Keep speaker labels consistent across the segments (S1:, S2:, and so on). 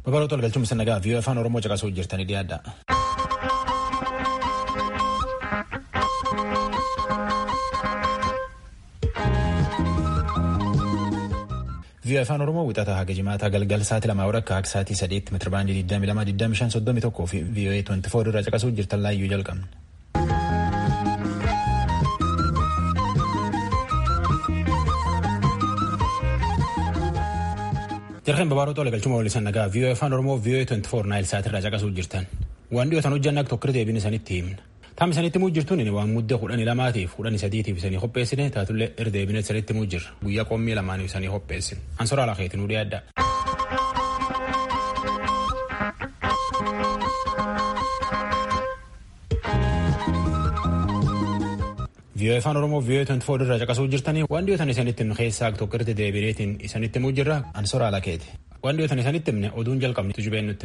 S1: Babaroota walgalchuun misannaa viiyoo afaan Oromoo caqasuu jirtanii dhiyaadha. viiyoo afaan Oromoo wixataa haga jimaataa galgal sa'aatii lamaa akka akka sa'aatii sadeetti meetira baandii 22,25,31 fi viiyoo 24 irraa caqasuu jirtan laayyuu jalqabna. Jarqeen babaroota walgalchuma walisan nagaa viiyoo afaan Oromoo viiyoo 24 naayil sa'aatirraa caqasuu jirtan. Waan dhiyootan hojjanna akka tokko deebiin isanitti himna. Taam isanitti muu jirtuun waan muddee kudhanii lamaatiif kudhanii sadiitiif isanii qopheessine taatullee irdeebine isanitti muu jirra. Guyyaa qommii lamaaniif isanii qopheessine. Ansoraa lakeetiin udii adda. viiyoo afaan oromoo viiyoo 24 irraa caqasuu jirtanii waan dhiyootan isanitti himne keessaa tokko irratti deebineetiin isanitti muu jirra ansoraa lakeeti. Waan dhiyootan isanitti himne oduun jalqabni tujubeen nutti.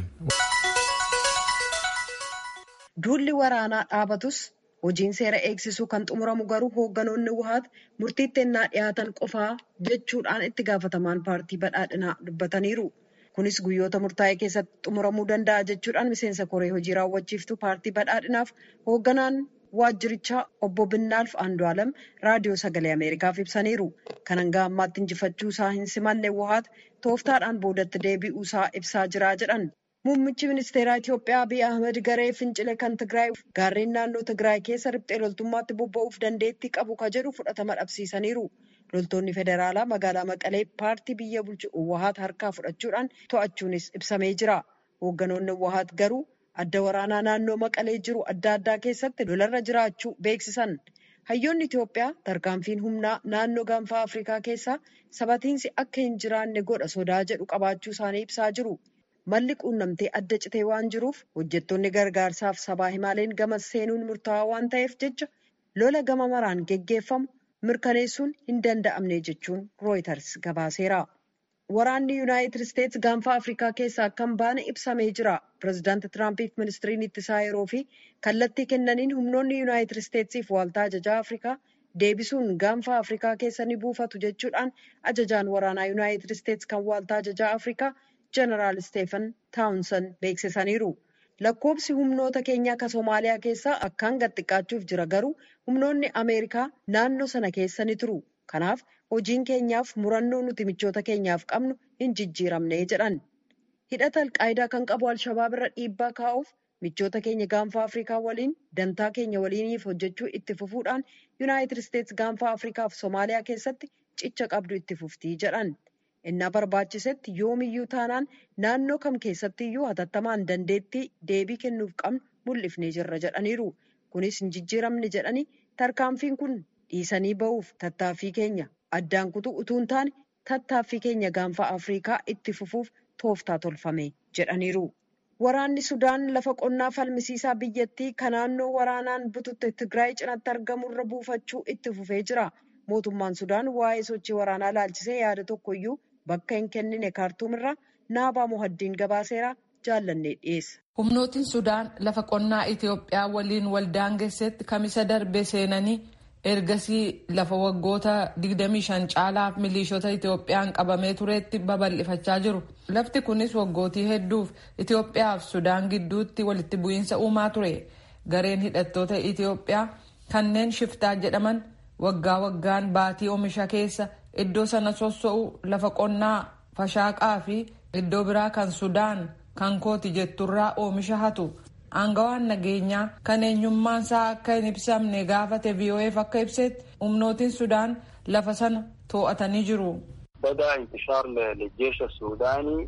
S2: Duulli waraanaa dhaabatus hojiin seera eegsisuu kan xumuramu garuu hoogganoonni wuhaat murtiitti ennaa dhiyaatan qofaa jechuudhaan itti gaafatamaan paartii badhaadhinaa dubbataniiru. Kunis guyyoota murtaa'e keessatti xumuramuu danda'a jechuudhaan miseensa koree hojii raawwachiiftuu paartii badhaadhinaaf hoogganaan waajjirichaa obbo Binnaalf Andu'aalam raadiyoo sagalee Ameerikaaf ibsaniiru. Kan hanga ammaatti injifachuu isaa hin simanne wuhaat tooftaadhaan boodatti deebi'uu isaa ibsaa jira jedhan. Muummichi ministeeraa Itiyoophiyaa Abiy Ahmed garee fincile kan Tigraay gaarreen naannoo Tigraay keessa riphxee loltummaatti bobba'uuf dandeettii qabu ka jedhu fudhatama dhabsiisaniiru. Loltoonni federaalaa magaalaa Maqalee paartii biyya bulchu Uwwahaat harkaa fudhachuudhaan to'achuunis ibsamee jira. Hoogganoonni Uwwahaat garuu adda waraanaa naannoo Maqalee jiru adda addaa keessatti lolarra jiraachuu beeksisan. Hayyoonni Itiyoophiyaa tarkaanfiin humnaa naannoo gaanfaa Afrikaa keessaa sabatiinsi akka hin jiraanne godha sodaa jedhu qabaachuu isaanii ibsaa jiru. Malli quunnamtee adda citee waan jiruuf hojjettoonni gargaarsaaf sabaa himaaleen gama seenuun murtaawaa waan ta'eef jecha lola gama maraan geggeeffamu mirkaneessuun hin danda'amne jechuun rooyiters gabaaseera. Waraanni Yuunaayitid Isteetsi gaanfaa Afrikaa keessaa akka hin baane ibsamee jira. Pireezidaanti Tiraampiif ministiriin ittisaa yeroo fi kallattii kennaniin humnoonni Yuunaayitid Isteetsiif waaltaa ajajaa Afrikaa deebisuun gaanfaa Afrikaa keessa ni buufatu jechuudhaan ajajaan waraanaa Yuunaayitid Isteetsi kan waaltaa ajajaa Afrikaa Jeneraal Steefan Taawunsan beeksisaniiru. Lakkoobsi humnoota keenyaa kan Somaaliyaa keessaa akkaan gad xiqqaachuuf jira garuu humnoonni Ameerikaa naannoo sana keessa ni turu. Kanaaf hojiin keenyaaf murannoo nuti michoota keenyaaf qabnu hin jijjiiramne jedhan. Hidhata alqaayidaa kan qabu Alshabaab irra dhiibbaa kaa'uuf michoota keenya gaanfaa Afrikaa waliin dantaa keenya waliiniif hojjechuu itti fufuudhaan Yuunaayitid Isteetsi gaanfaa Afrikaa fi Somaaliyaa keessatti cicha qabdu itti fuftii jedhan. innaa barbaachisetti yoomiyyuu taanaan naannoo kam keessattiyyuu hatattamaan dandeettii deebii kennuuf qabnu mul'ifnee jirra jedhaniiru. Kunis hin jijjiiramne jedhanii tarkaanfiin kun dhiisanii ba'uuf tattaaffii keenya addaan kutuu utuu hin taane tattaaffii keenya gaanfaa Afrikaa itti fufuuf tooftaa tolfame jedhaniiru. Waraanni Sudaan lafa qonnaa falmisiisaa biyyattii kan naannoo waraanaan bututte Tigraay cinatti argamurra buufachuu itti fufee jira. Mootummaan Sudaan waa'ee sochii waraanaa laalchisee yaada tokkoyyuu bakka hin kennine kaartuumirraa naabaa muhaddiin gabaaseeraa jaallannee dhiyeessa.
S3: Humnootiin Sudaan lafa qonnaa Itiyoophiyaa waliin waldaangessetti kamisa darbe seenanii ergasii lafa waggoota 25 caalaaf miliishota Itiyoophiyaan qabamee turetti babal'ifachaa jiru. Lafti kunis waggootii hedduuf Itiyoophiyaa fi Sudaan gidduutti walitti bu'iinsa uumaa ture. Gareen hidhattoota Itiyoophiyaa kanneen shiftaa jedhaman waggaa waggaan baatii oomisha keessa iddoo sana sossoo'u lafa qonnaa fashaaqaa fi iddoo biraa kan sudaan kan kooti jetturraa oomisha hatu aangawaan nageenyaa kan eenyummaan isaa akka hin ibsamne gaafate VOAf akka ibsetti humnootiin sudaan lafa sana to'atanii jiru.
S4: بدا انتشار للجيش السوداني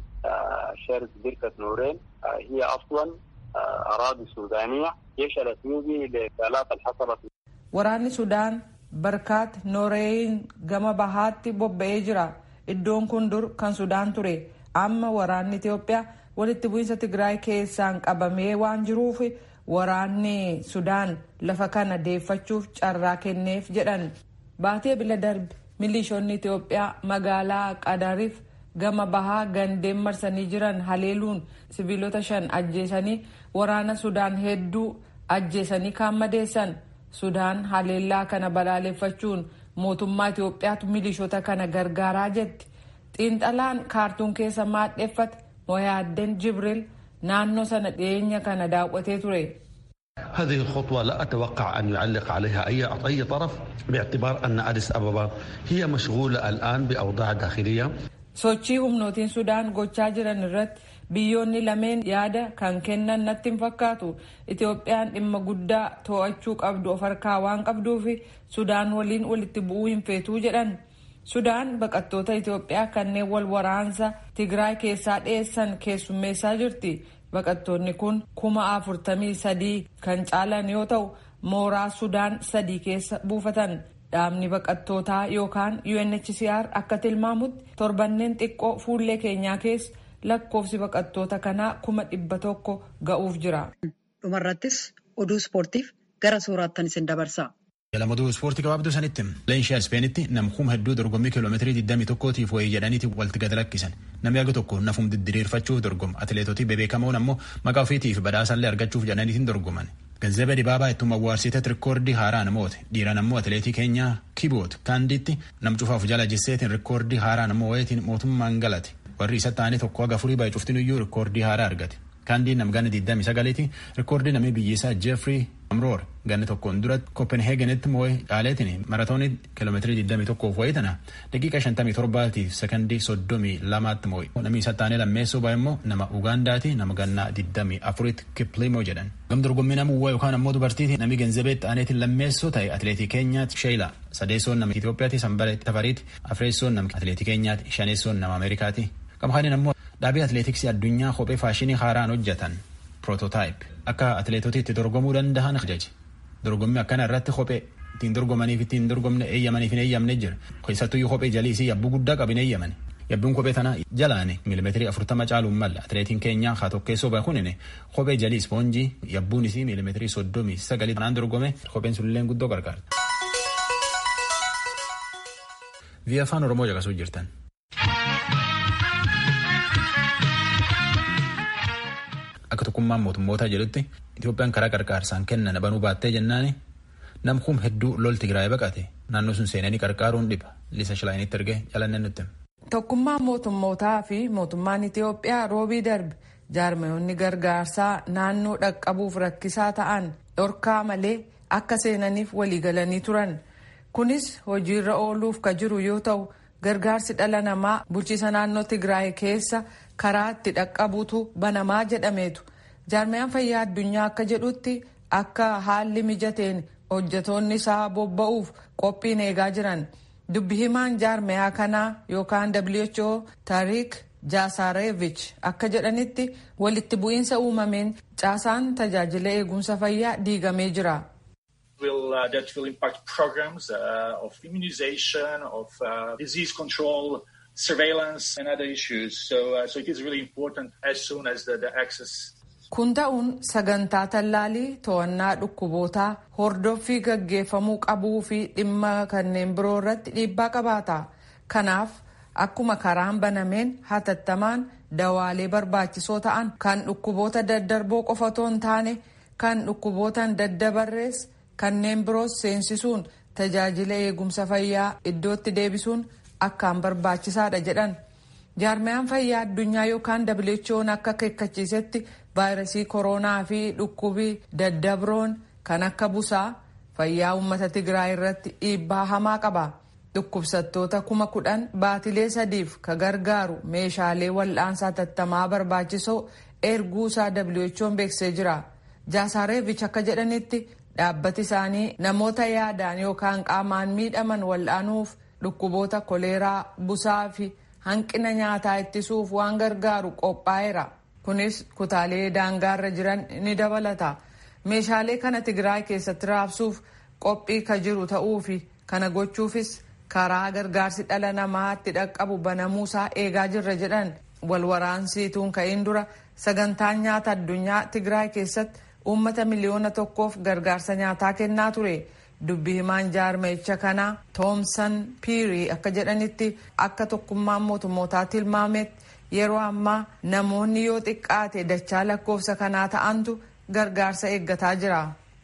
S4: شرق بركة نورين هي أصلا أراضي سودانية جيش الأثيوبي لآلاف الحصلة
S3: waraanni sudaan barkaat nooreeyin gama bahaatti bobba'ee jira iddoon kun dur kan sudaan ture amma waraanni itiyoophiyaa walitti bu'iinsa tigraay keessaan qabamee waan jiruuf waraanni sudaan lafa kana deeffachuuf carraa kenneef jedhan baatee bila darbe milishoonni itiyoophiyaa magaalaa qadariif gama bahaa gandeen marsanii jiran haleeluun sibiilota shan ajjeesanii waraana sudaan hedduu ajjeesanii kaan madeessan sudaan haleellaa kana balaaleffachuun mootummaa Itoophiyaatu milishoota kana gargaaraa jetti. Xiinxalaan kaartuun keessa maadheeffate moyaaddeen jibril naannoo sana dhiyeenya kana daawwatee ture.
S5: هذه الخطوة لا أتوقع أن يعلق عليها أي أي طرف باعتبار أن أديس أبابا هي مشغولة الآن بأوضاع داخلية
S3: sochii humnootiin sudaan gochaa jiran irratti biyyoonni lameen yaada kan kennan natti hin fakkaatu itoophiyaan dhimma guddaa to'achuu qabdu of harkaa waan qabduuf sudaan waliin walitti bu'uu hin feetuu jedhan sudaan baqattoota itoophiyaa kanneen wal waraansa tigraay keessaa dhiyeessan keessummeessaa jirti baqattoonni kun kuma afurtamii sadii kan caalan yoo ta'u mooraa sudaan sadii keessa buufatan dhaabni baqattootaa yookaan UNHCR akka tilmaamutti torbanneen xiqqoo fuullee keenyaa keessa lakkoofsi baqattoota kanaa kuma dhibba tokko ga'uuf jira.
S2: Dhumarrattis oduu ispoortiif gara sooraattan isin dabarsa.
S1: Jalamatuu ispoortii gabaabduu sanitti leenshii ispeenitti namkuuma hedduu dorgommii kiiloomeetirii 21tiif wayii jedhaniiti walitti gad lakkisan namni aga tokko nafum didiriirfachuuf dorgoma atileetotii bebeekamoon ammoo maqaa ofiitiif badhaasallee argachuuf jedhaniitiin dorgoman. Ganzebe Dibaabaa ittuma awwaarsiteet rikoordii haaraa namoote dhiiran ammoo atileetii keenyaa kiboot kaandiitti nam cufaaf jala jisseetiin rikoordii haaraa namoo wayitiin mootummaan galate warri isa ta'anii tokko haga furii baay'ee cuftin iyyuu rikoordii haaraa argate. Kaandiin nam ganna 29ti rikoordii namni biyyisaa Jeefrii Amroor ganna tokkoon duratti Kopenheegenitti moo'ee caaleetiin maratoonii kiiloomeetirii 21 wayii tana daqiiqa 57tiif sekondii 32tti moo'e. Namni isa taanee lammeessoo baay'ee immoo nama Ugaandaati nama ganna 24tti Kiplimoo jedhan. Gam dorgommii nama uwwaa yookaan ammoo dubartiiti namni Ganzabeet Aaneetiin lammeessoo ta'e atileetii keenyaatti Sheela sadeessoon nama Itoophiyaati Sanbalee Tafariiti Afreessoon nama atileetii keenyaatti shaneessoon nama Ameerikaati. Qamxaaniin ammoo dhaabbii atileetiksii addunyaa kophee faashinii haaraan hojjetan proototaayip akka atileetota itti dorgomuu danda'an ajaji dorgommii akkana irratti kophee ittiin dorgomaniif ittiin dorgomne eeyyamaniif hin eeyyamne jira keessattuyyuu kophee jaliisii yabbuu guddaa qabin eeyyaman yabbiin kophee tana jalaani miilimeetirii afurtama caaluun malla atileetiin keenya haa tokkeessoo bakunine kophee jalii ispoonjii yabbuun isii miilimeetirii soddomii sagalii kanaan dorgome kopheen sulilleen guddoo gargaarta. Via afaan Oromoo caqasuu jirtan. Akka tokkummaan mootummootaa jedhutti Itoophiyaan karaa qarqaarsaan kennan banuu baattee jennaani namkuum hedduu lol Tigraay baqate naannoo sun seenanii qarqaaruun dhiba Liisa Shilaayinitti ergee jalannee nutti.
S3: Tokkummaan mootummootaa fi mootummaan Itoophiyaa roobii darbe jaarmayoonni gargaarsaa naannoo dhaqqabuuf rakkisaa ta'an dhorkaa malee akka seenaniif waliigalanii turan. Kunis hojiirra ooluuf ka jiru yoo ta'u gargaarsi dhala namaa bulchiisa naannoo Tigraay keessa karaa itti dhaqqabuutu banamaa jedhameetu jaarmayaan fayyaa addunyaa akka jedhutti akka haalli mijateen hojjetoonni isaa bobba'uuf qophiin eegaa jiran dubbi himaan jaarmayaa kanaa yookaan WHO Tariik Jaasareevich akka jedhanitti walitti bu'iinsa uumameen caasaan tajaajila eegumsa fayyaa diigamee jira.
S6: will uh, that will impact programs uh, of immunization, of uh, disease control, surveillance, and other issues. So, uh, so it is really important as soon as the, the access.
S3: Kun ta'uun sagantaa tallaalii to'annaa dhukkubootaa hordoffii gaggeeffamuu qabuu fi dhimma kanneen biroo irratti dhiibbaa qabaata. Kanaaf akkuma karaan banameen hatattamaan dawaalee barbaachisoo ta'an kan dhukkuboota daddarboo qofa otoo hin taane kan dhukkubootaan daddabarrees kanneen biroos seensisuun tajaajila eegumsa fayyaa iddootti deebisuun akkaan barbaachisaadha jedhan jaarmayaan fayyaa addunyaa yookaan WHO'n akka akeekkachiisetti vaayirasii kooroonaa fi dhukkubii daddabroon kan akka busaa fayyaa uummata tigraay irratti dhiibbaa hamaa qaba dhukkubsattoota kuma kudhan baatilee sadiif ka gargaaru meeshaalee wal'aansaa tattamaa barbaachisoo erguusaa WHO'n beeksisee jira jaasareevich akka jedhanitti dhaabbati isaanii namoota yaadaan yookaan qaamaan miidhaman wal'aanuuf dhukkuboota koleeraa busaa fi hanqina nyaataa ittisuuf waan gargaaru qophaa'eera kunis kutaalee daangaarra jiran ni dabalata meeshaalee kana tigraay keessatti raabsuuf qophii ka jiru ta'uu fi kana gochuufis karaa gargaarsi dhala namaatti dhaqqabu banamuusaa eegaa jirra jedhan walwaraansiituun ka'in dura sagantaan nyaata addunyaa tigraay keessatti uummata miliyoona tokkoof gargaarsa nyaataa kennaa ture dubbi himaan jaarmayicha kanaa toomsan piirii akka jedhanitti akka tokkummaan mootummootaa tilmaametti yeroo ammaa namoonni yoo xiqqaate dachaa lakkoofsa kanaa ta'antu gargaarsa eeggataa jira.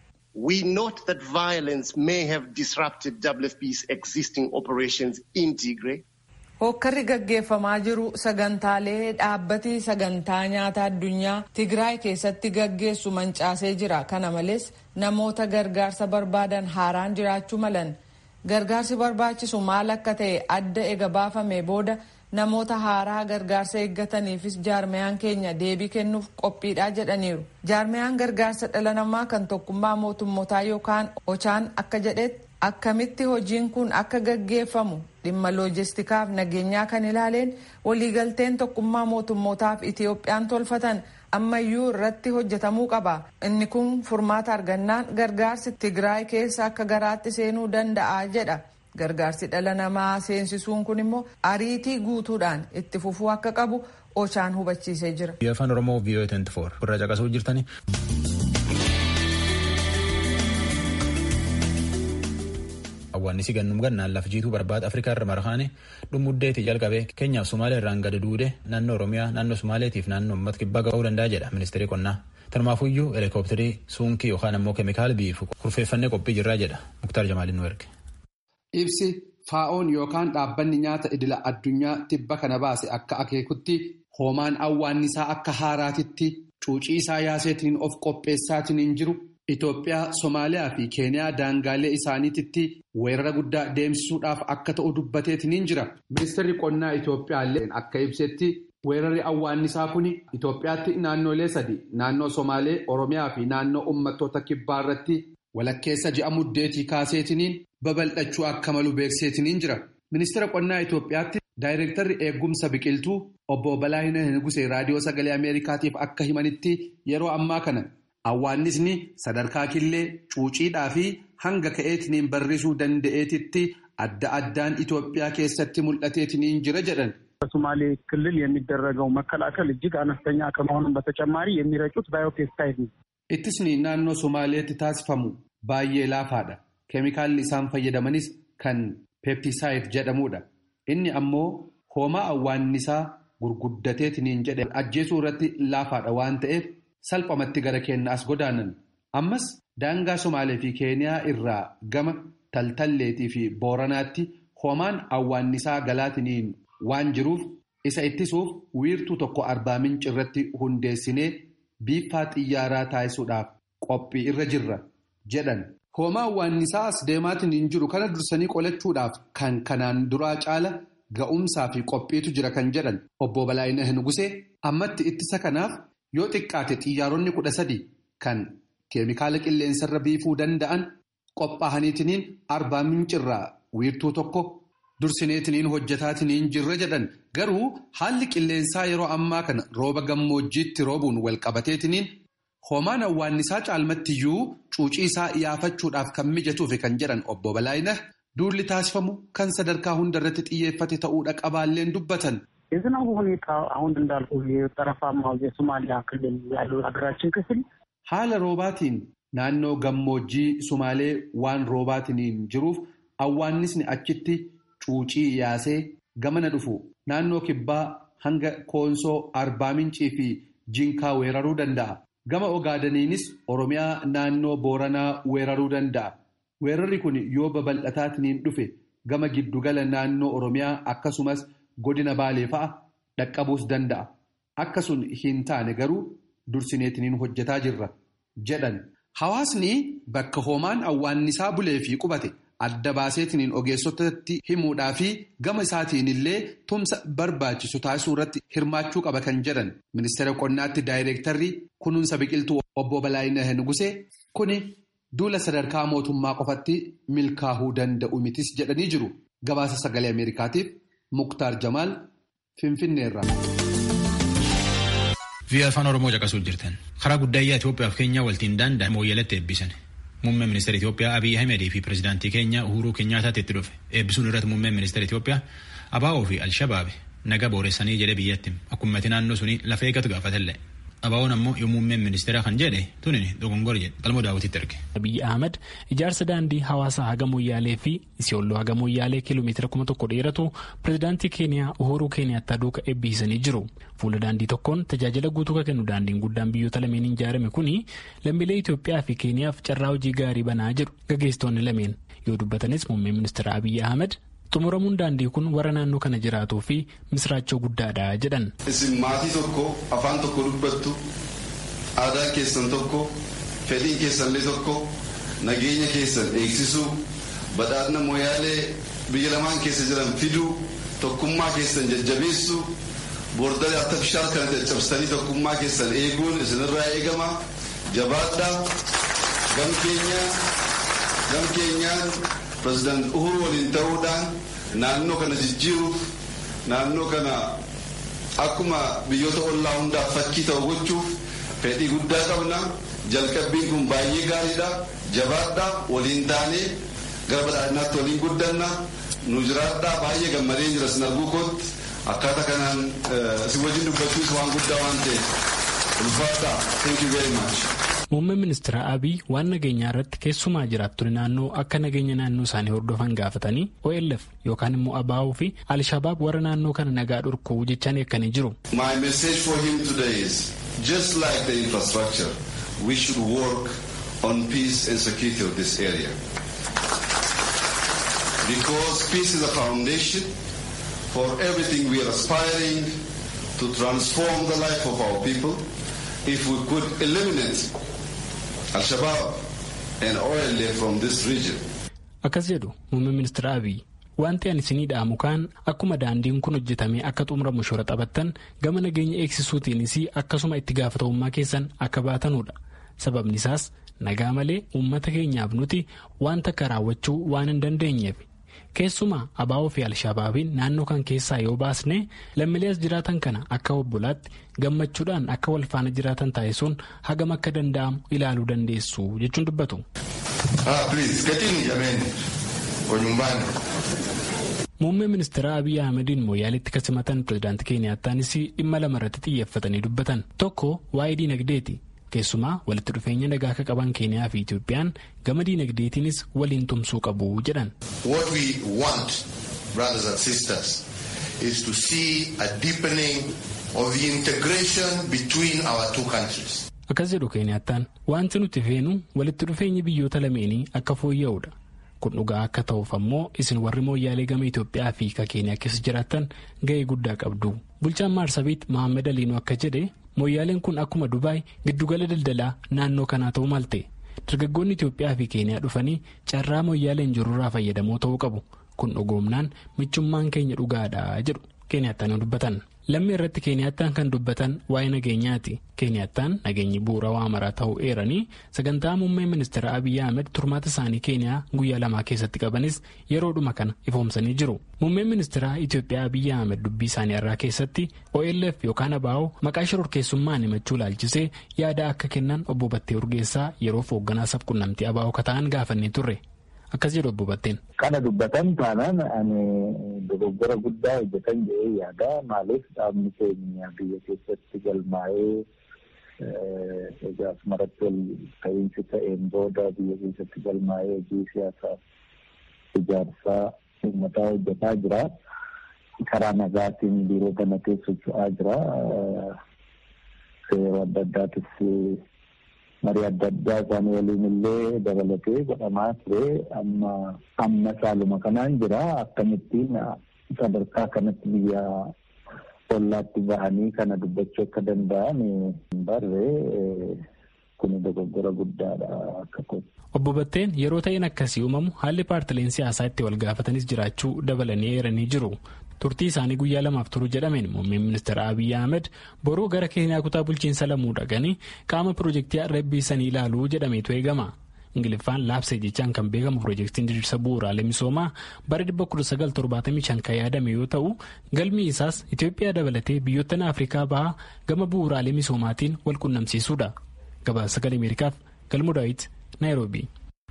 S7: We note that violence may have disrupted WFP's existing operations in Tigray.
S3: Hookkarri gaggeeffamaa jiru sagantaalee dhaabbati sagantaa nyaata addunyaa Tigraay keessatti gaggeessu mancaasee jira. Kana malees namoota gargaarsa barbaadan haaraan jiraachuu malan. Gargaarsi barbaachisu maal akka ta'e adda ega baafame booda namoota haaraa gargaarsa eeggataniifis jaarmayaan keenya deebii kennuuf qophiidha jedhaniiru. Jaarmayaan gargaarsa dhala namaa kan tokkummaa mootummootaa yookaan ochaan akka jedhetti akkamitti hojiin kun akka gaggeeffamu dhimma loojistikaaf nageenyaa kan ilaaleen waliigalteen tokkummaa mootummootaaf Itiyoophiyaan tolfatan ammayyuu irratti hojjetamuu qaba. Inni kun furmaata argannaan gargaarsi Tigraay keessa akka garaatti seenuu danda'a jedha. Gargaarsi dhala namaa seensisuun kun immoo ariitii guutuudhaan itti fufuu akka qabu ochaan hubachiisee jira.
S1: Afaan Oromoo VOA 24 irraa caqasuu jirtani. Awwaannisi gannum gannaan laf jiituu barbaada Afrikaa irra marhaane dhumuddeetii jalqabee keenyaaf Sumaalee irraan gadi duude naannoo Oromiyaa naannoo Sumaaleetiif naannoo uummata kibbaa ga'uu danda'a jedha ministeerri qonnaa. Tanumaafuyyuu helikoophitarii suunkii yookaan ammoo keemikaala biifu kurfeeffannee qophii jirraa jedha Muktaar Jamaaliin nu erge.
S8: Ibsi faa'oon yookaan dhaabbanni nyaata idila addunyaa tibba kana baase akka akeekutti hoomaan awwaannisaa akka haaraatitti cuucii isaa yaaseetiin of qopheessaatiin jiru. Itoophiyaa, Somaaliyaa fi Keeniyaa daangaalee isaaniititti weerara guddaa deemsisuudhaaf akka ta'u dubbateetiin jira. Ministeerri qonnaa Itoophiyaa illee akka ibsetti weerarri awwaannisaa kun Itoophiyaatti naannolee sadi naannoo Somaalee, Oromiyaa fi naannoo uummattoota kibbaa irratti walakkeessa ji'a muddeetii kaaseetiniin babal'achuu akka malu beekseetiniin jira. Ministeera qonnaa Itoophiyaatti daayireektarri eegumsa biqiltuu obbo Balaayina Nugusee raadiyoo sagalee Ameerikaatiif akka himanitti yeroo ammaa kana. Awwaannisni sadarkaa killee cuuciidhaa fi hanga ka'eetiniin barrisuu danda'eetitti adda addaan Itoophiyaa keessatti mul'ateetiniin jira jedhan.
S9: በሶማሌ ክልል የሚደረገው መከላከል እጅግ አነስተኛ ከመሆኑም በተጨማሪ የሚረጩት ባዮፔስታይድ ነው።
S8: Ittisni naannoo Somaaleetti taasifamu baay'ee laafaadha. Keemikaalli isaan fayyadamanis kan peeptisaayid jedhamudha. Inni ammoo hoomaa awwaannisaa gurguddateetiniin jedhe ajjeesuu irratti laafaadha waan ta'eef. salphamatti gara keenya as godaanan ammas daangaa somaalee fi keeniyaa irraa gama taltalleetii fi booranaatti hoomaan awwaannisaa galaatiniin waan jiruuf isa ittisuuf wiirtuu tokko arbaa minci irratti hundeessinee biiffaa xiyyaaraa taasisuudhaaf qophii irra jirra jedhan. hoomaa awwaannisaa as deemaatiin jiru kana dursanii qolachuudhaaf kan kanaan duraa caala ga'umsaa fi qophiitu jira kan jedhan obbo Balaayina Nugusee ammatti ittisa kanaaf. Yoo xiqqaate xiyyaaronni kudha sadi kan keemikaala qilleensarra biifuu danda'an qophaa'aniitiniin arbaa mincirraa wiirtuu tokko dursineetiniin hojjetaatiniin jirra jedhan garuu haalli qilleensaa yeroo ammaa kana rooba gammoojjiitti roobuun walqabateetiniin hoomaan awwaannisaa caalmattiyyuu cuucii isaa iyaafachuudhaaf kan mijatuufi kan jedhan obbo Balaayina duulli taasifamu kan sadarkaa hundarratti xiyyeeffate ta'uudha qabaalleen dubbatan.
S9: የዝናቡ ሁኔታ አሁን እንዳልኩ የጠረፋማው የሶማሊያ ክልል ያለው ሀገራችን ክፍል
S8: haala roobaatiin naannoo gammoojjii sumaalee waan roobaatiin jiruuf awwaannisni achitti cuucii yaasee gamana dhufu naannoo kibbaa hanga koonsoo arbaa mincii fi jinkaa weeraruu danda'a gama ogaadaniinis oromiyaa naannoo booranaa weeraruu danda'a weerarri kun yoo babal'ataatiin dhufe gama giddugala naannoo oromiyaa akkasumas. godina baalee fa'a dhaqqabuus danda'a akka sun hin taane garuu dursineetiniin hojjetaa jirra jedhan hawaasni bakka hoomaan awwaannisaa bulee fi qubate adda baaseetiniin ogeessotatti himuudhaa fi gama isaatiin illee tumsa barbaachisu taasisuu irratti hirmaachuu qaba kan jedhan ministeera qonnaatti daayireektarri kunuunsa biqiltuu obbo Balaayina Nugusee kuni duula sadarkaa mootummaa qofatti milkaa'uu danda'u mitis jedhanii jiru gabaasa sagalee ameerikaatiif. Muktaar Jamaal Finfinneerraa.
S1: Biyya afaan Oromoo caqasuu jirtan. Karaa guddaayyaa Itoophiyaa fi Keenyaa waltiin daanda'e mooyyalatti eebbisan. Muummeen ministeera Itoophiyaa Abiy Ahimedii fi pirezidaantii keenya Uhuruu Keenyaataatti itti dhufe. Eebbisuun irratti muummeen ministeera Itoophiyaa Abaa'oo fi Alshabaabi naga booressanii jedhe biyyatti akkuma naannoo suni lafa eeggatu gaafatellee. Abaa'oon ammoo yoo muummeen ministeeraa kan jedhe tuni dogongora jedhe qalmoo daawwititti erge.
S10: Abiy Ahmed ijaarsa daandii hawaasaa haga moyyaalee fi isiyolloo haga moyyaalee kiiloomeetira kuma tokko dheeratu pirezidaantii keeniyaa uhuruu keeniyaattaa duuka eebbisanii jiru. Fuula daandii tokkoon tajaajila guutuu kan kennu daandiin guddaan biyyoota lameen ijaarame kuni lammiilee Itoophiyaa fi keeniyaaf carraa hojii gaarii banaa jiru gaggeessitoonni lameen yoo dubbatanis muummeen ministeera Abiy Ahmed xumuramuun daandii kun warra naannoo kana jiraatuu fi misraachoo guddaadha jedhan.
S11: Isin maatii tokko afaan tokko dubbattu aadaa keessan tokko fedhiin keessanillee tokko nageenya keessan eegsisuu badhaadhina mooyaalee biyya lamaan keessa jiran fiduu tokkummaa keessan jajjabeessuu boordalee artifishaal kana caccabsanii tokkummaa keessan eeguun isinirraa eegama jabaadhaa gam keenyaan pirezidaant uhuru waliin ta'uudhaan naannoo kana jijjiiruuf naannoo kana akkuma biyyoota ollaa hundaaf fakkii ta'u gochuuf fedhii guddaa qabna jalqabbiin kun baay'ee gaariidha jabaadhaa waliin taanee gara badhaadhinaatti waliin guddanna nu jiraadhaa baay'ee gammadee jira sin arguu kootti akkaataa kanaan si wajjin dubbachuus waan guddaa waan ta'eef ulfaadhaa thank you very much.
S10: Muummeen ministeera Abiy waan nageenyaa irratti keessumaa jiraattonni naannoo akka nageenya naannoo isaanii hordofan gaafatanii OLF yookaan immoo ABO fi Alshabaab warra naannoo kana nagaa dhorkuu jechaan eegganii jiru.
S11: My message for him today is just like the infrastructure we should work on peace and security of this area. Because peace is a foundation for everything we are aspiring to transform the life of our people. If we could eliminate Al-Shabaab and OLA from this region.
S10: Akkas jedhu muummeen ministeera Abiy wanti ani isinii dhaamu kaan akkuma daandiin kun hojjetamee akka xumuramu shoora taphattan gama nageenya eegsisuutiinis akkasuma itti gaafatamummaa keessan akka baatanudha. Sababni isaas nagaa malee uummata keenyaaf nuti wanta akka raawwachuu waan hin dandeenyeef. Keessumaa abaa'oo fi alshabaabiin naannoo kan keessaa yoo baasne lammiilee as jiraatan kana akka obbolaatti gammachuudhaan akka wal faana jiraatan taasisuun hagam akka danda'amu ilaaluu dandeessu jechuun dubbatu. Muummee ministeera Abiy Ahmediin mooyaaleetti kan simatan pirezidaantii Keeniyaattaanis dhimma lama irratti xiyyeeffatanii dubbatan. Tokko waa'ee diinagdeeti. Keessumaa walitti dhufeenya nagaa akka qaban Keeniyaa fi Itoophiyaan gama diinagdeetiinis waliin tumsuu qabu jedhan.
S12: What we want, brothers and sisters, is to see a deepening of the integration between our two countries.
S10: Akkas jedhu Keeniyaattaan wanti nuti feenu walitti dhufeenyi biyyoota lameenii akka fooyya'udha. Kun dhugaa akka ta'uuf ammoo isin warri mooyyaalee gama Itoophiyaa fi ka Keeniyaa keessa jiraattan ga'ee guddaa qabdu. Bulchaan Maarsabiit Mohaammed Aliinuu akka jedhe mooyyaaleen kun akkuma Dubaay giddugala daldalaa naannoo kanaa ta'uu malte. Dargaggoonni Itoophiyaa fi Keeniyaa dhufanii carraa mooyyaaleen jirurraa fayyadamoo ta'uu qabu. Kun dhugoomnaan michummaan keenya dhugaadha jedhu Keeniyaattaan dubbatan. Lammii irratti Keeniyaattaan kan dubbatan waa'ee nageenyaati. Keeniyaattaan nageenyi bu'uura waa maraa ta'uu eeranii sagantaa muummee ministeera Abiy Ahmed turmaata isaanii Keeniyaa guyyaa lamaa keessatti qabanis yeroodhuma kana ifoomsanii jiru. Muummeen ministeera Itoophiyaa Abiy Ahmed dubbii isaanii irraa keessatti OLF yookaan ABO maqaa shororkeessummaan himachuu laalchisee yaada akka kennan obbo Battee Urgeessaa yeroof hoogganaa sabquunnamtii ABO kata'an gaafannee turre. Akkas jedhu obbo Batteen.
S13: Kana dubbatan taanaan ani dogoggora guddaa hojjetan jedhee yaada. Maaliif dhaabni keenya biyya keessatti galmaa'ee egaa asumarratti wal ta'iinsi ta'een booda biyya keessatti galmaa'ee hojii siyaasaa ijaarsaa uummataa hojjetaa jira. Karaa nagaatiin biiroo kana keessa socho'aa jira. Seera adda addaatis marii adda addaa isaanii waliin illee dabalatee godhamaa ture amma amma caaluma kanaan jira akkamittiin sadarkaa kanatti biyya ollaatti bahanii kana dubbachuu akka danda'an barre kun dogoggora guddaadha akka kooti.
S10: Obbo Batteen yeroo ta'een akkasii uumamu haalli paartileen siyaasaa itti wal gaafatanis jiraachuu dabalanii eeranii jiru. turtii isaanii guyyaa lamaaf turu jedhameen muummeen ministeera Abiy Ahmed boruu gara Keeniyaa kutaa bulchiinsa lamuu dhaqanii qaama piroojeektii arrabbiisanii ilaaluu jedhameetu eegama. Ingiliffaan laabsee jechaan kan beekamu piroojeektiin diriirsa bu'uuraalee misoomaa bara 1975 kan yaadame yoo ta'u galmi isaas Itoophiyaa dabalatee biyyoottan Afrikaa bahaa gama bu'uuraalee misoomaatiin wal qunnamsiisuudha. Gabaasa sagalee Ameerikaaf galmoo daawit Naayiroobii.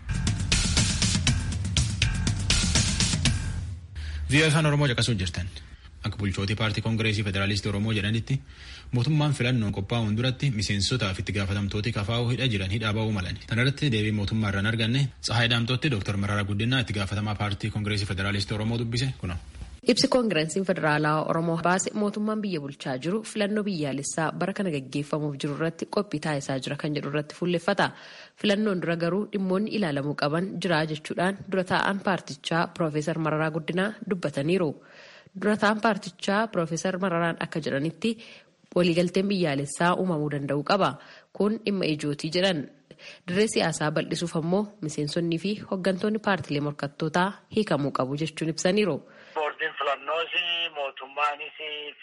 S1: Biyya afaan Oromoo caqasuu jirtan. Akka bulchootii paartii Koongireesii Federaalistii Oromoo jedhanitti mootummaan filannoon qophaa'uun duratti miseensotaaf itti gaafatamtooti kafaa'uu hidha jiran hidhaa ba'uu malan. Kana irratti deebii mootummaa irraan arganne Tsahaay Daamtootti Dr. Mararaa Guddinaa itti gaafatamaa paartii Koongireesii Federaalistii Oromoo dubbise kuna.
S14: Ibsi koongireesiin federaalaa Oromoo baase mootummaan biyya bulchaa jiru filannoo biyyaalessaa bara kana gaggeeffamuuf jiru irratti qophii taasisaa jira kan jedhu irratti fuulleffata. Filannoon dura garuu dhimmoonni ilaalamuu qaban jira jechuudhaan dura taa'an paartichaa Piroofeesar Mararaa Guddinaa dubbataniiru. Dura taa'an paartichaa Piroofeesar Mararaan akka jedhanitti waliigalteen biyyaalessaa uumamuu danda'u qaba. Kun dhimma ijootii jedhan. Dirree siyaasaa bal'isuuf ammoo miseensonnii fi hooggantoonni paartilee morkattootaa hiikamuu qabu jechuun ibsaniiru.
S15: Boordiin filannoos mootummaanis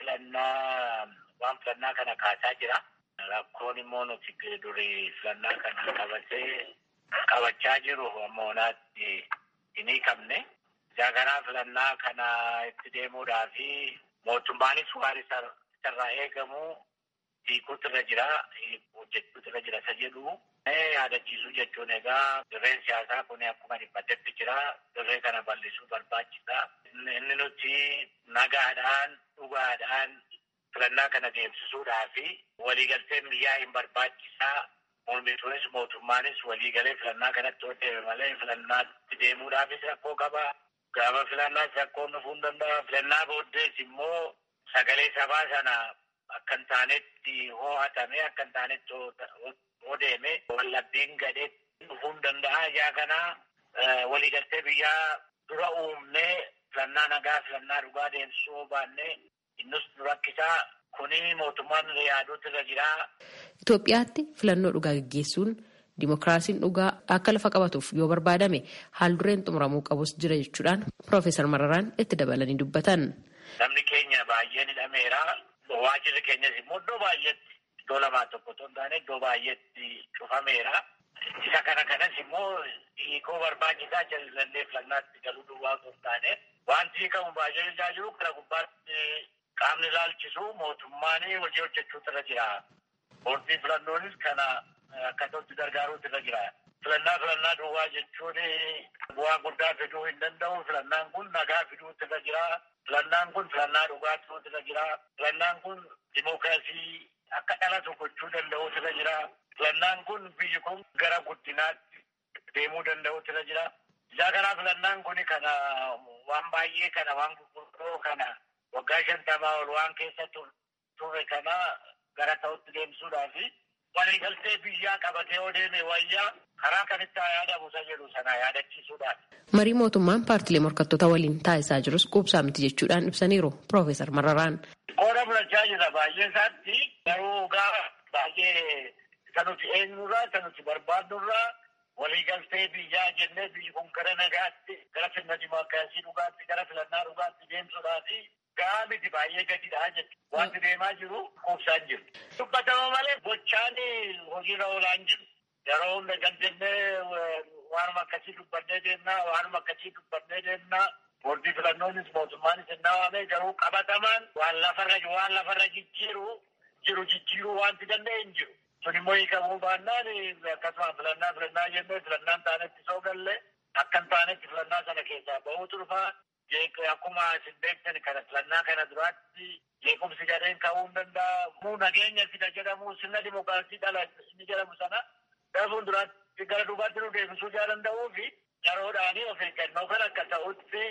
S15: filannaa waan filannaa kana kaasaa jira. Rakkoon immoo nuti durii filannaa kana qabatee qabachaa jiru ammonaatti hin hiikamne. Jaaganaa filannaa kana itti deemuudhaa fi mootummaanis waan isarraa eegamu hiikuutu irra jira, hojjechuutu irra jira isa jedhu. yaadachiisuu jechuun egaa dirreen siyaasaa kun akkuma dhiphatetti jira. Dirree kana bal'isuu barbaachisa. Inni nuti nagaadhaan, dhugaadhaan filannaa kana deemsisuudhaa fi waliigalteen biyyaa hin barbaachisaa. Mormituunis mootummaanis waliigalee filannaa kanatti hojjete malee filannaatti deemuudhaafis rakkoo qaba. Gaafa filannaas rakkoon dhufuu hin danda'a. Filannaa booddees immoo sagalee sabaa sana akka hin taanetti ho'atamee akka hin taanetti odeeme wallabbiin gadhee dhufuu hin danda'a. Ijaa kana waliigaltee biyyaa dura uumnee filannaa nagaa filannaa dhugaa deemsisuu baannee innus rakkisaa kuni mootummaan yaaduutu irra jira.
S14: Itoophiyaatti filannoo dhugaa gaggeessuun dimokiraasiin dhugaa akka lafa qabatuuf yoo barbaadame haal dureen xumuramuu qabus jira jechuudhaan Piroofeesar Mararaan itti dabalanii dubbatan.
S15: Namni keenya baay'een hidhameera. Waajirri keenyas immoo iddoo baay'eetti iddoo lamaa tokko otoo hin taane iddoo baay'eetti cufameera. Isa kana kanas immoo hiikoo barbaachisaa jallallee filannaatti galuu duwwaa otoo hin taane wanti hiikamu baay'ee ilaalaa jiru kana gubbaatti qaamni ilaalchisu mootummaan hojii hojjechuutu irra jira. Boordii filannoonis kana akkasatti gargaaruutu irra jira. Filannaa filannaa duwwaa jechuun bu'aa guddaa fiduu hin danda'u. Filannaan kun nagaa fiduutu irra jira. Filannaan kun filannaa dhugaa fiduutu irra jira. Filannaan kun dimookiraasii akka dhalatu gochuu danda'uutu irra jira. Filannaan kun biyyi kun gara guddinaatti deemuu danda'uutu irra jira. Isaa kanaa filannaan kun kana waan baay'ee kana waan gurguddoo kana waggaa shantamaa ol waan keessa turre kana gara ta'utti deemsuudhaaf waliigaltee biyyaa qabatee yoo deeme wayyaa karaa kanitti haa yaadamu isa jedhu sana yaadachiisuudhaaf.
S14: Marii mootummaan paartilee morkattoota waliin taasisaa jirus quubsaa miti jechuudhaan ibsaniiru Piroofeesar Mararaan.
S15: Qooda fudhachaa jira baay'ee isaatti garuu gaa baay'ee isa nuti eenyurraa isa nuti barbaadnurraa waliigaltee biyyaa jennee biyyi kun gara nagaatti gara sirna dimookiraasii dhugaatti gara filannaa dhugaatti deemsuudhaafi gaa miti baay'ee gadidhaa jechuudha. Wanti deemaa jiru quubsaan jiru. Dubbatama malee gochaan hojiirra oolaan jiru. Yeroo hunda galdennee waanuma akkasii dubbannee deemnaa waanuma akkasii dubbannee deemnaa boordii filannoonis mootummaanis hin dhawaame garuu qabatamaan waan lafarra waan lafarra jijjiiru jiru jijjiiruu wanti danda'e hin jiru. Sun immoo hiikamuu baannaan akkasuma filannaa filannaa jennee filannaan taanetti soo galle akka hin taanetti filannaa sana keessaa bahuutu dhufaa. Akkuma isin beektan kana filannaa kana duraatti jeequmsi gadheen ka'uu hin danda'a. Muu nageenya fida jedhamu sirna dimookiraasii dhala inni jedhamu sana gara duraatti gara duubaatti nu deebisuu jaa danda'uu fi yeroodhaanii of eeggannoo kan akka ta'utti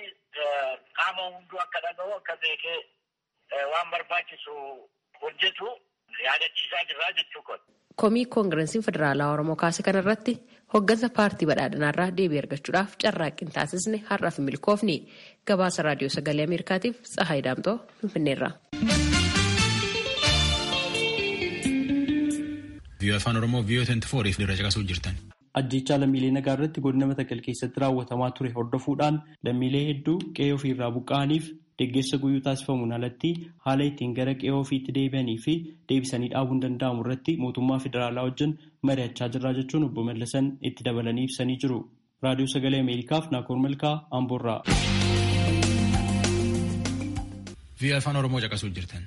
S15: qaama hunduu akka dhaga'u akka beekee waan barbaachisu hojjetu yaadachiisaa jirraa jechuu kun.
S14: Komii koongireesiin federaalaa Oromoo kaase kanarratti hoggansa paartii badhaadhinaarraa deebii argachuudhaaf carraaqqii taasisne har'aaf milkoofni gabaasa raadiyoo sagalee ameerikaatiif tsahaay daamtoo finfinneerra.
S1: Viiyoo afaan Oromoo viiyoo 24 fi dirra caqasuu jirtan.
S16: Ajjechaa lammiilee nagaa irratti godina Matakkal keessatti raawwatamaa ture hordofuudhaan lammiilee hedduu qe'ee ofiirraa buqqa'aniif deeggarsa guyyuu taasifamuun alatti haala ittiin gara qe'ee ofiitti deebi'anii fi deebisanii dhaabuun danda'amu irratti mootummaa federaalaa wajjin mari'achaa jirra jechuun obbo Mallasan itti dabalanii ibsanii jiru. Raadiyoo Sagalee Ameerikaaf Naakoor Malkaa Amboorraa.
S1: Viiyoo afaan Oromoo caqasuu jirtan.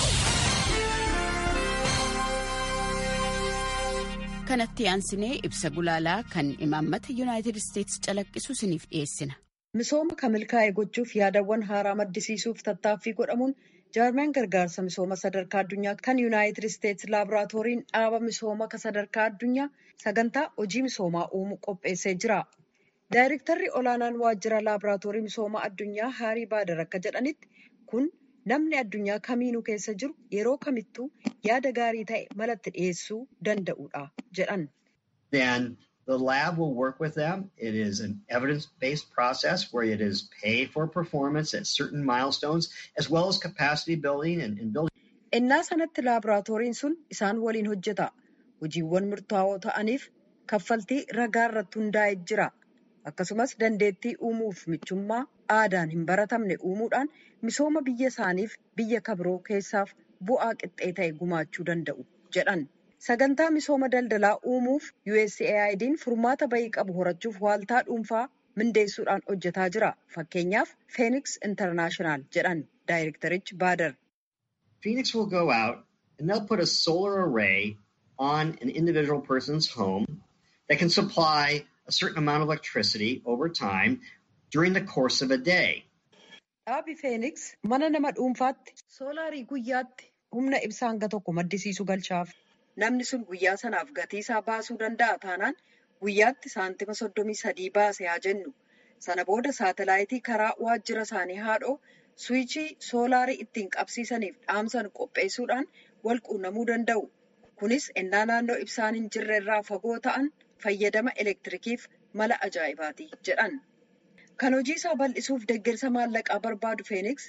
S17: kanatti aansinee ibsa gulaalaa kan imaammata yuunaayitid isteetsi calaqqisu isiniif dhiyeessina.
S2: Misooma kan milkaa'e gochuuf yaadawwan haaraa maddisiisuuf tattaaffii godhamuun jaarmeen gargaarsa misooma sadarkaa addunyaa kan yuunaayitid isteetsi laaboraatooriin dhaaba misooma kan sadarkaa addunyaa sagantaa hojii misoomaa uumuu qopheessee jira. Daayirektarri olaanaan waajjira laaboraatoorii misooma addunyaa Haarii Baadar akka jedhanitti kun namni addunyaa kamiinuu keessa jiru yeroo kamittuu yaada gaarii ta'e malatti dhiyeessuu danda'udha jedhan.
S18: Then the lab will work with them. It is an evidence-based process where it is paid for performance at certain milestones as well as capacity building and, and building.
S2: Innaa sanatti laaboraatooriin sun isaan waliin hojjeta. Hojiiwwan murtaa'oo ta'aniif kaffaltii ragaa irratti hundaa'ee jira. Akkasumas dandeettii uumuuf michummaa aadaan hin baratamne uumuudhaan misooma biyya isaaniif biyya kabiroo keessaaf bu'aa qixxee ta'e gumaachuu danda'u jedhan. Sagantaa misooma daldalaa uumuuf USAID'n furmaata bayii qabu horachuuf waaltaa dhuunfaa mindeessuudhaan hojjetaa jira. Fakkeenyaaf Phoenix International jedhan daayirektarichi Baadar.
S18: Phoenix will go out and they'll put a solar array on an individual person's home that can supply a certain amount of electricity over time during the course of a day.
S2: Dhaabi Phoenix mana nama dhuunfaatti soolaarii guyyaatti humna ibsaa hanga tokko maddisiisu galchaaf. Namni sun guyyaa sanaaf gatii isaa baasuu danda'a taanaan guyyaatti saantima soddomii sadii baase haa jennu. Sana booda saatalaayitii karaa waajjira isaanii haadhoo suwichii soolaarii ittiin qabsiisaniif dhaamsan qopheessuudhaan wal quunnamuu danda'u. Kunis ennaa naannoo ibsaan hin jirre irraa fagoo ta'an fayyadama elektirikiif mala ajaa'ibaati jedhan. Kan hojii isaa bal'isuuf deeggarsa maallaqaa barbaadu Phoenix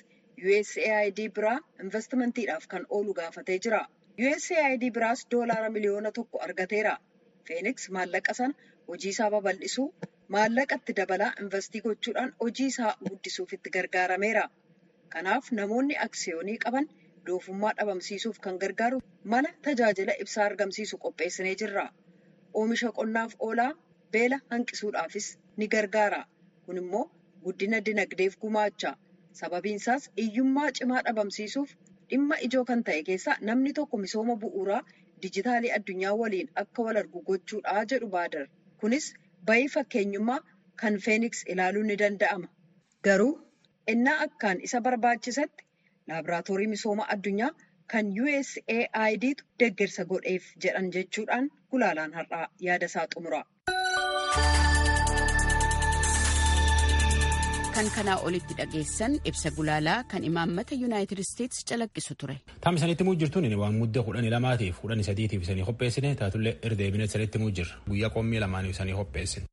S2: USAID biraa investimantiidhaaf kan oolu gaafatee jira. USAID biraas doolaara miliyoona tokko argateera. Phoenix maallaqa sana hojii isaa babal'isuu maallaqa itti dabalaa investii gochuudhaan hojii isaa guddisuuf itti gargaarameera. Kanaaf namoonni aksiyoonii qaban doofummaa dhabamsiisuuf kan gargaaru mala tajaajila ibsaa argamsiisu qopheessinee jirra. Oomisha qonnaaf oolaa beela hanqisuudhaafis ni gargaara. Kun immoo guddina dinagdeef gumaacha. Sababiin isaas hiyyummaa cimaa dhabamsiisuuf dhimma ijoo kan ta'e keessaa namni tokko misooma bu'uuraa dijitaalii addunyaa waliin akka wal argu gochuudha jedhu baadar. Kunis bayii fakkeenyummaa kan Phoenix ilaaluun ni danda'ama. Garuu innaa akkaan isa barbaachisatti laaboraatoorii misooma addunyaa kan USAIDtu deeggarsa godheef jedhan jechuudhaan gulaalaan har'aa yaada isaa xumura.
S17: kan kanaa olitti dhageessan ibsa gulaalaa kan imaammata yuunaayitid isteetsi calaqqisu ture.
S1: Taam isanitti muu jirtuun waan mudda kudhanii lamaatiif kudhanii sadiitiif isanii qopheessine taatullee irdeebine isanitti muu jirra guyyaa qommii lamaaniif isanii qopheessine.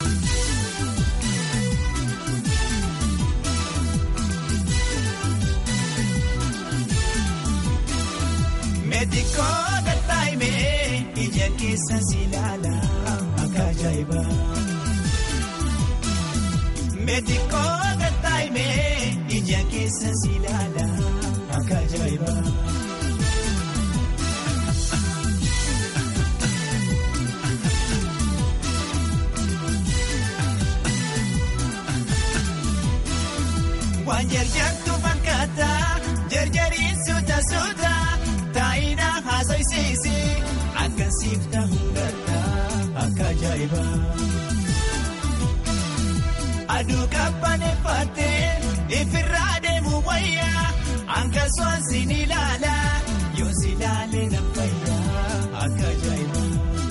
S19: Meetikoo gattaa'imee ija keessa si ilaala akka ajaa'ibaa. Meetikoo gattaa'imee ija keessa si ilaala akka ajaa'ibaa. Waan jarjartu fakkaata jarjariin suuta suuta taa'ina haasa'isiisi akka siifta hundata akka ajaa'ibaa. Aduu qabbaneeffattee ifirraa deemu wayyaa hanga soonsi ni ilaala yoo si ilaalee na fayyaa akka ajaa'ibaa.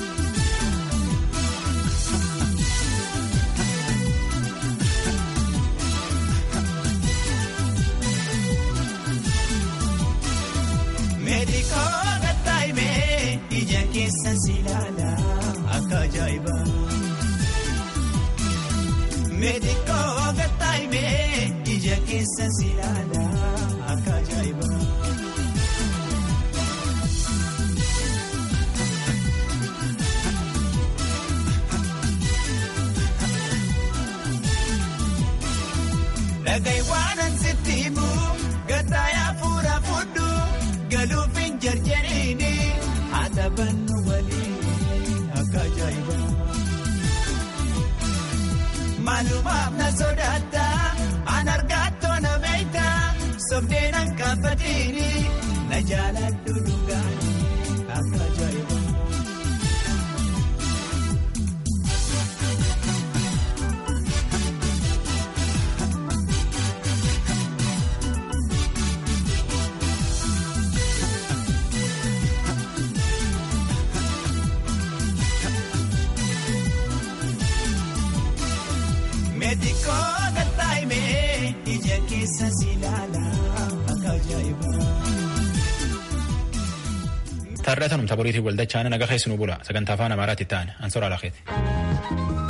S19: Meedikoo gattaa'imee ija keessa si ilaala akka ajaa'ibaa. Meedikoo gattaa'imee ija keessa si ilaala akka ajaa'ibaa. Dhagahi waan ansitti himu gattaayaa fuula fudhu galuuf hin jarjariini haa taphannu waliin akka ajaa'ibaa. Maalumaaf na sodaata an argaatoo na beekta sobdeen an kaafatiini na jaaladhu dhugaani akka ajaa'ibaa. xiqqoo gattaa'ime ija keessa si ilaala akka ajaa'ibaa.
S1: Tarreetanum taphooriitiif waldachaan naga keessanuu bula sagantaa afaan amaaraatti ta'an ansora lakeeti.